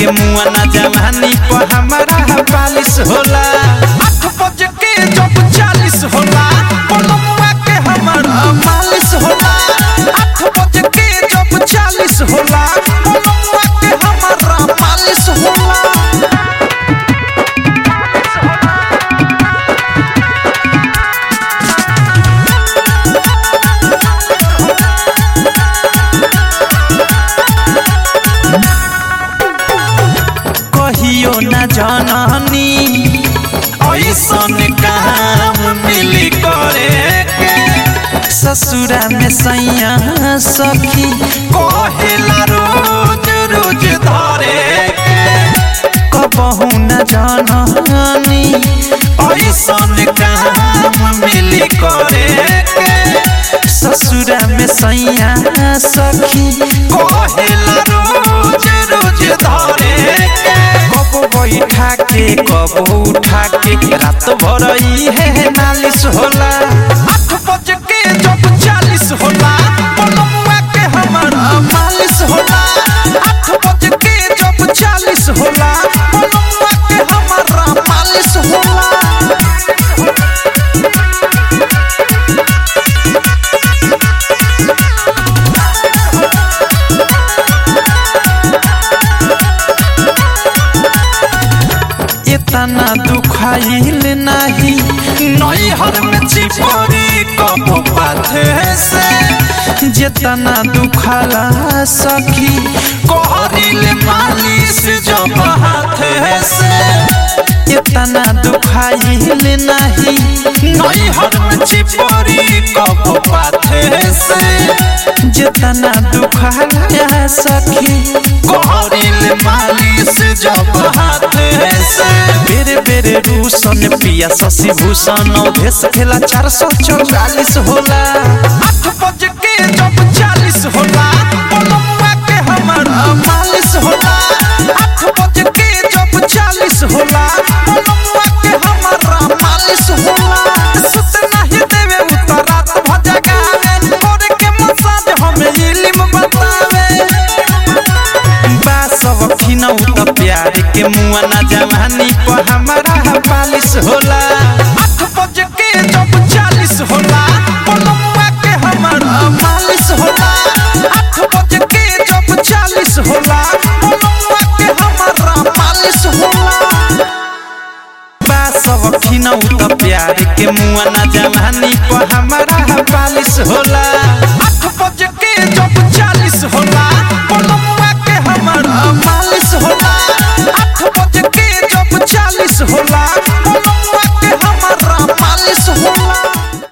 के मुआ ना जवानी पर हमारा पालिश होला आठ बज के जब चालीस होला पलमुआ के हमारा मालिश होला आठ बज के जब चालीस होला पलमुआ के हमारा मालिश होला कहियो न जननी ऐसन काम मिली करे के ससुरा में सैया सखी कहेला रोज रोज धरे के कबहू न जननी ऐसन काम मिली करे के ससुरा में सैया सखी कहेला रोज रोज धरे के कब बैठा के कब उठा के रात भर है नालिश होला आठ बज के जब चालीस होला पलमुआ के हमारा मालिश होला आठ बज के जब चालीस होला पलमुआ के हमारा मालिश होला इतना दुखाइल नहीं नैहर में चिपरी कब पाथे से जितना दुखाला सखी कहरिल मालिश जब हाथे से इतना दुखाइल नहीं नैहर में चिपरी कब पाथे से जितना दुखाला सखी कहरिल मालिश जब हाथे से बेरे बेरे रूसन पिया शशि भूषण भेस खेला चार सौ चौवालीस होला आठ बज के जब चालीस होला पलमुआ के हमारा मालिश होला आठ बज के जब चालीस होला पलमुआ के हमारा मालिश होला सुत नहीं देवे उतरात भजगावे करे के मसाज हमें इल्म बतावे बासव खिनौ त प्यार के मुआ ना जवानी पर हमारा पालिश होला आठ बज के जब चालीस होला पलमुआ के हमारा मालिश होला आठ बज के जब चालीस होला पलमुआ के हमारा मालिश होला बासव खिनौ त प्यार के मुआ ना जवानी पर हमारा पालिश होला